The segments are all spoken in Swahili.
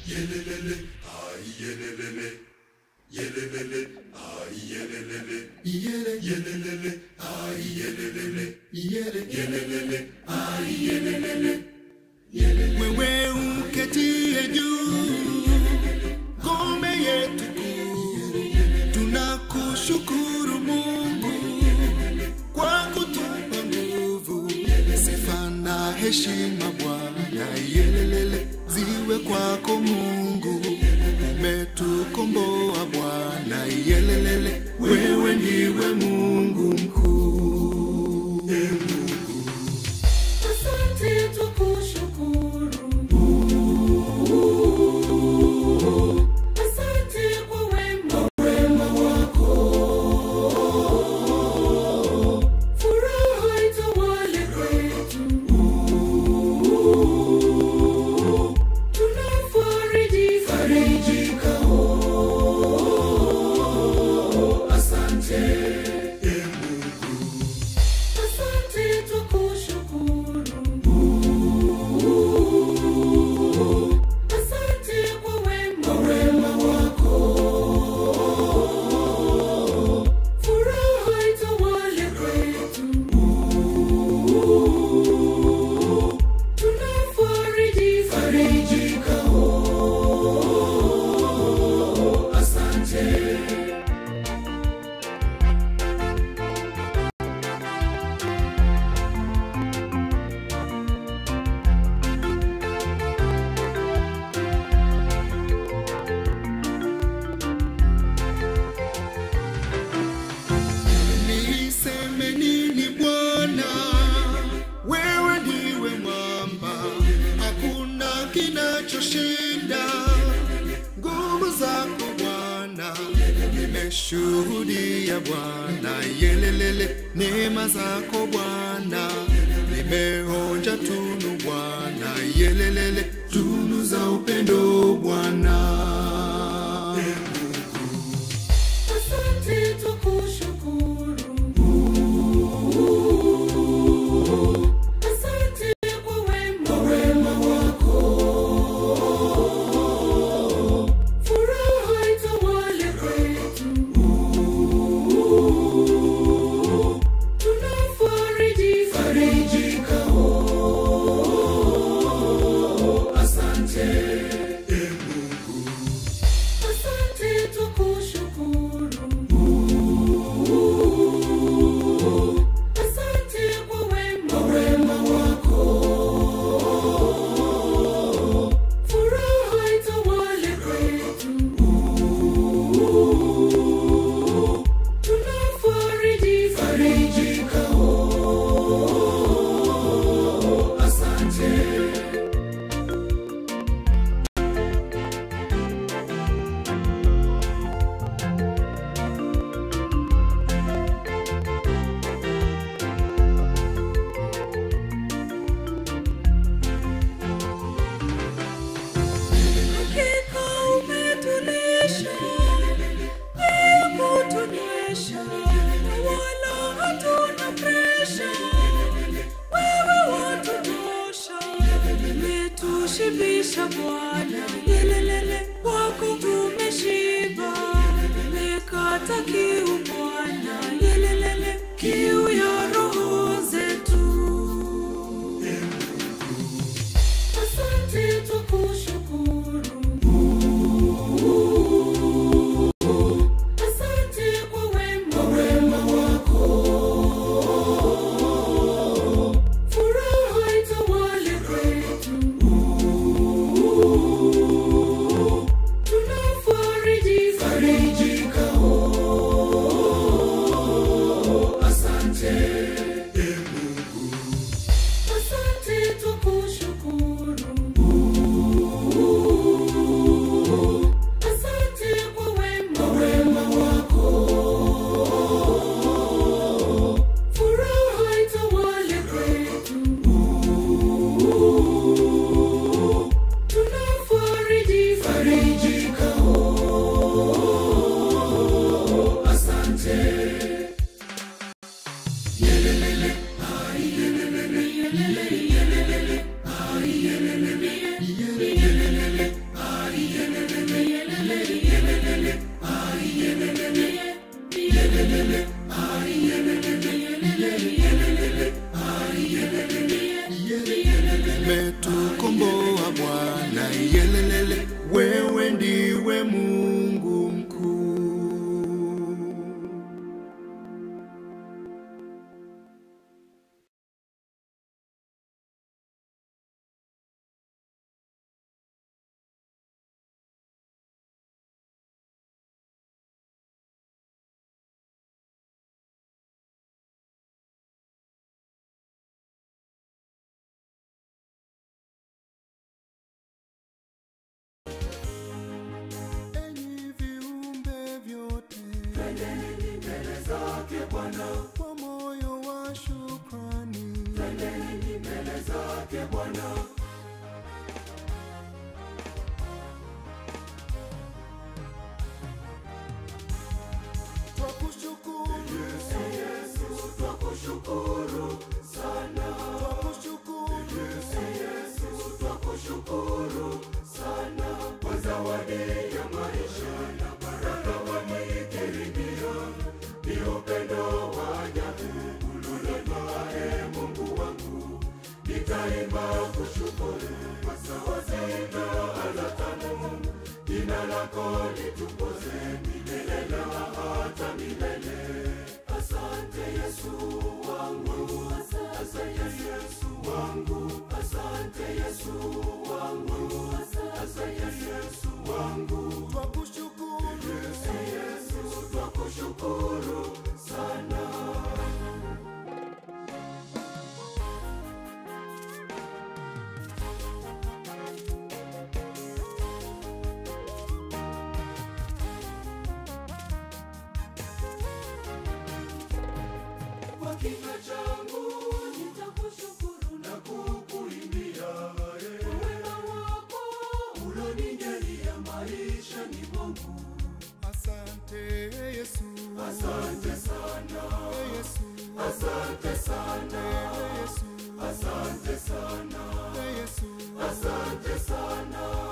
wewe uketie juu ngome yetu kuu tunakushukuru mungu kwa kutupa nguvu sifa na heshima bwana yelelele ziwe kwako mungu umetukomboa bwana yelelele wewe ndiwe mungu mkuu Asante tukushukuru. Asante kwa wema wako. Furaha itawale kwetu. Tunafarijika. Asante tukushukuru. Asante kwa wema wako. Furaha itawale kwetu. Tunafarijika. Niseme nini Bwana, wewe ndiwe mwamba, hakuna kinachoshinda nguvu zako Bwana. Nimeshuhudia Bwana, yelelele, neema zako Bwana, nimeonja tunu Bwana, yelelele, tunu za upendo Bwana. Asante tukushukuru. Asante kwa wema wako. Furaha itawale kwetu. Tunafarijika. Asante tukushukuru. Asante kwa wema wako. Furaha itawale kwetu. Tunafarijika. Hakika umetulisha bila kutunyesha, wala hatuna presha. Wewe watutosha, umetushibisha Bwana, yelelele kwako tumeshiba, umekata kiu Bwana, yelelele kiu ya roho zetu. Asante tukushukuru. Asante kwa wema wako. Furaha itawale kwetu. Tunafarijika. Asante. umetukomboa Bwana, yelelele, wewe ndiwe Mungu mkuu. Enyi viumbe vyote, twendeni mbele zake Bwana kwa moyo wa shukrani. Twendeni mbele zake Bwana. Twakushukuru Yesu, Yesu, twakushukuru sana. Twakushukuru Yesu, Yesu, twakushukuru sana kwa zawadi ya maisha na baraka wameikirimia, ni upendo wa ajabu ulonipa, e Mungu wangu, nitaimba kushukuru kwa sauti na ala tamu, jina lako litukuze milele na hata milele. Asante Yesu wangu, asante Yesu wangu, asante Yesu wangu, asante Yesu wangu, twakushukuru Yesu, Yesu, twakushukuru sana. Kwa kinywa changu nitakushukuru na kukuimbia kwa wema wako ulonijalia maishani mwangu. Asante Yesu, asante sana Yesu, asante sana Yesu, asante sana Yesu, asante sana.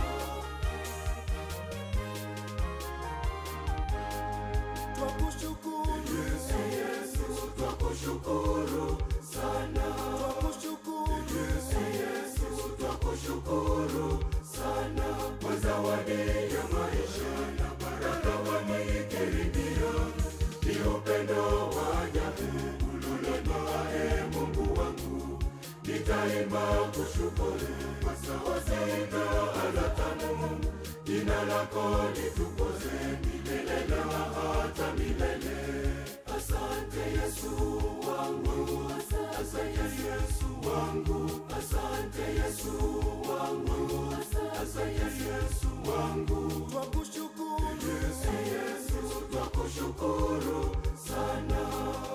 Twakushukuru Yesu, Yesu, twakushukuru sana. Twakushukuru Yesu, Yesu, twakushukuru sana kwa zawadi ya maisha na baraka wameikirimia, ni upendo wa ajabu ulonipa, e Mungu wangu, nitaimba kushukuru kwa sauti na ala tamu, jina lako litukuze milele na hata milele. Asante Yesu wangu, asante Yesu wangu, asante Yesu wangu, asante Yesu wangu, twakushukuru Yesu, Yesu, twakushukuru sana.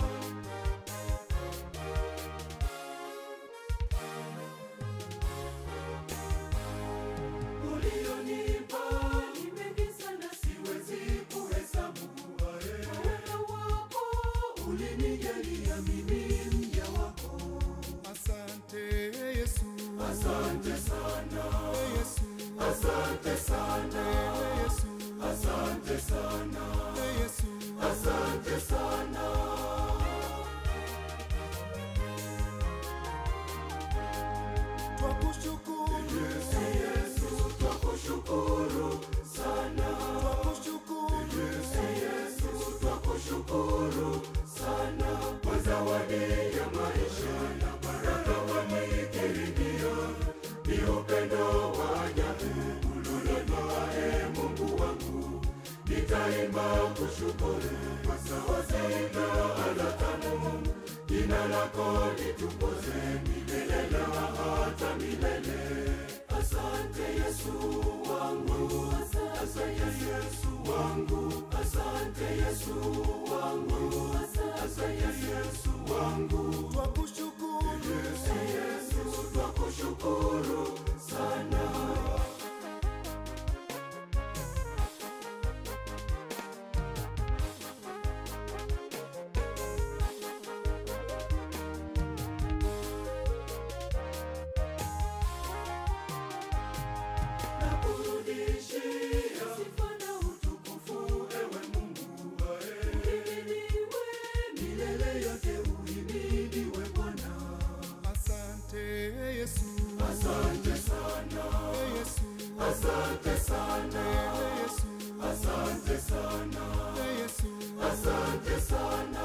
ulionipa ni mengi sana, siwezi kuhesabu. Kwa wema wako ulinijalia mimi mja wako. Asante Yesu, asante sana Yesu, asante sana Yesu, asante sana Yesu, asante sana. Twakushukuru Yesu, Yesu, twakushukuru sana. Twakushukuru Yesu, Yesu, twakushukuru sana kwa zawadi ya maisha na baraka wameikirimia, ni upendo wa ajabu ulonipa, e Mungu wangu, nitaimba kushukuru kwa sauti na ala tamu, jina lako litukuze milele na hata milele. Asante Yesu wangu, asante Yesu wangu, asante Yesu wangu, asante Yesu wangu, twakushukuru Yesu, Yesu, twakushukuru sana. asante sana Yesu, asante sana Yesu, asante sana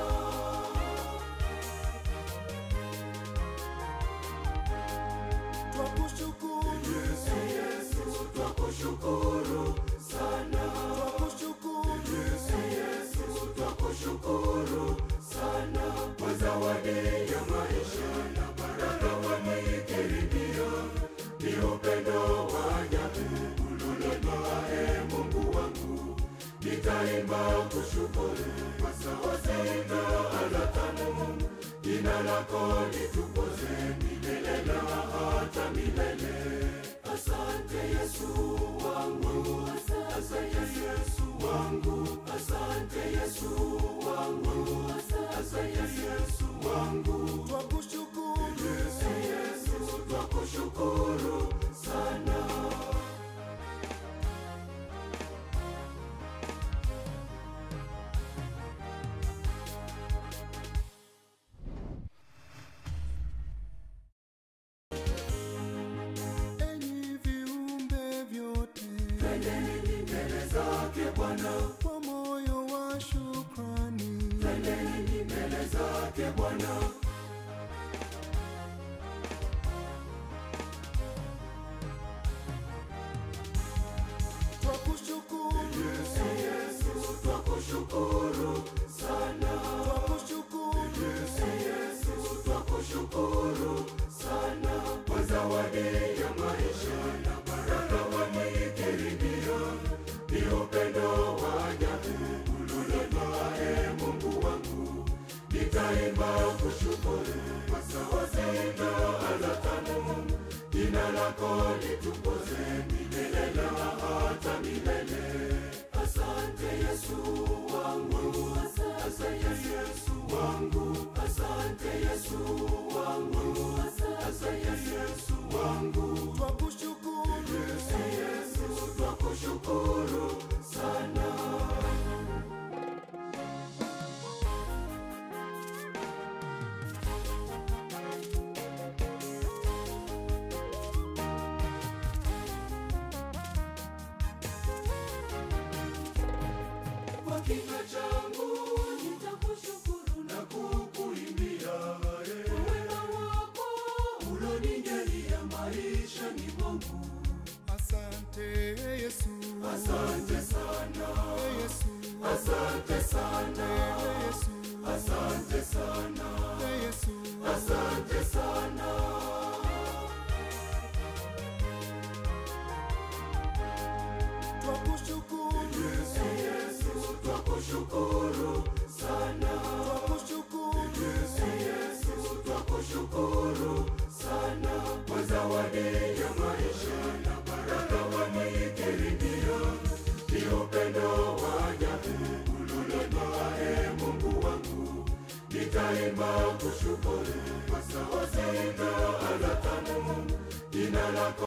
twakushukuru Yesu Yesu twakushukuru sana twakushukuru Yesu Yesu twakushukuru sana kwa zawadi ya maisha na baraka wameikaribia ni upendo wa ajabu ulonipa e Mungu wangu nitaimba kushukuru kwa sauti na ala tamu jina lako litukuze milele na hata milele asante Yesu wangu asante Yesu wangu asante Yesu wangu asante Yesu wangu twakushukuru Yesu Yesu twakushukuru sana enyi viumbe vyote Twendeni mbele zake Bwana kwa moyo wa shukrani Twendeni mbele zake Bwana twakushukuru Yesu Yesu twakushukuru sana twakushukuru Yesu Yesu twakushukuru sana kwa zawadi ya maisha na baraka wameikaribia ni upendo wa ajabu ulonipa e Mungu wangu nitaimba kushukuru kwa sauti na ala tamu jina lako litukuze milele na hata milele asante Yesu wangu asante Yesu wangu asante Yesu wangu asante Yesu wangu twakushukuru Yesu Yesu twakushukuru sana kwa kinywa changu nitakushukuru na kukuimbia eh. wema wako ulonijalia maisha ni mwangu asante Yesu asante sana Yesu asante sana Yesu asante sana Yesu asante sana twakushukuru Yesu Yesu twakushukuru sana twakushukuru Yesu Yesu twakushukuru sana kwa zawadi ya maisha na baraka wameikaribia ni upendo wa ajabu ulonipa e Mungu wangu nitaimba kushukuru kwa sauti na ala tamu jina lako